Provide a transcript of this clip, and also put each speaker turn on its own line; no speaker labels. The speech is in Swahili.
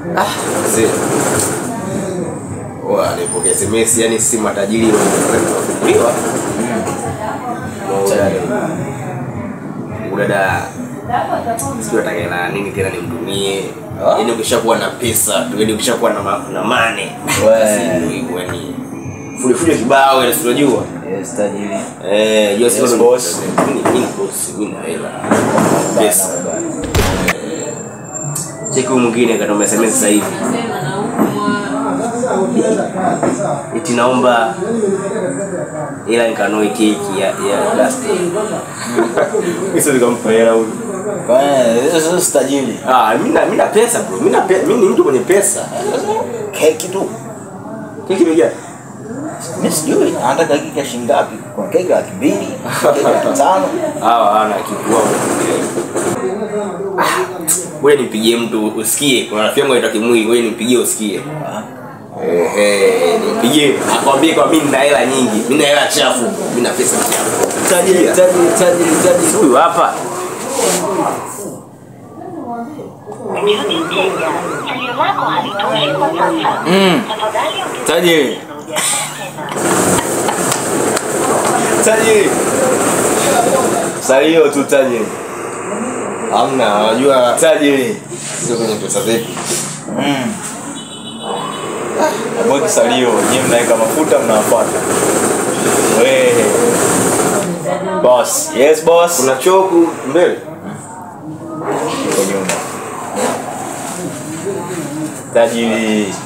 Ah, mzee. Wa nilipokea SMS yani si matajiri wanafunguliwa. Udada sijui atakaela nini tena nimtumie.
Ah.
Yaani ukishakuwa na pesa tu, yaani ukishakuwa na ma- na mane.
We.
Basi ndio hivyo yani. Fujo fujo kibao yani unajua.
Yes, tajiri.
Eh, hiyo
Yes,
sio
boss.
Mimi mimi ni boss, mimi na hela. Pesa.
Bana, bana.
Cheki huyu mwingine katuma SMS sasa hivi. Eti naomba ila nikanue keki ya ya plastic. Hizo nikampa hela huyu.
Eh, hizo sio si tajiri.
Ah, mimi na mimi na pesa bro. Mimi na pe, mimi ni mtu mwenye pesa.
Keki tu.
Keki imejaa.
Mimi sijui anataka keki ya shilingi ngapi? Kuna keki laki mbili, keki laki tano.
Hawa hana kitu wao. Wewe nipigie mtu usikie. Kuna rafiki yangu anaitwa Kimwili, wewe nipigie usikie.
Ah,
Ehe, nipigie. Akwambie kwa mimi nina hela nyingi. Mimi nina hela chafu. Mimi na pesa chafu.
Tajiri, tajiri, tajiri, tajiri.
Huyu hapa.
Mjuni mteja, salio lako halitoshi kwa sasa.
Mm.
Tafadhali ongeza
Tajiri.
tena.
Tajiri. Salio tu tajiri.
Hamna, unajua
Tajiri.
sio kwenye pesa zetu.
Mm. Mweki salio, nyinyi mnaweka mafuta mnawafuata. We. Boss. Yes, boss.
Kuna choku mbele.
Uko nyuma. Tajiri.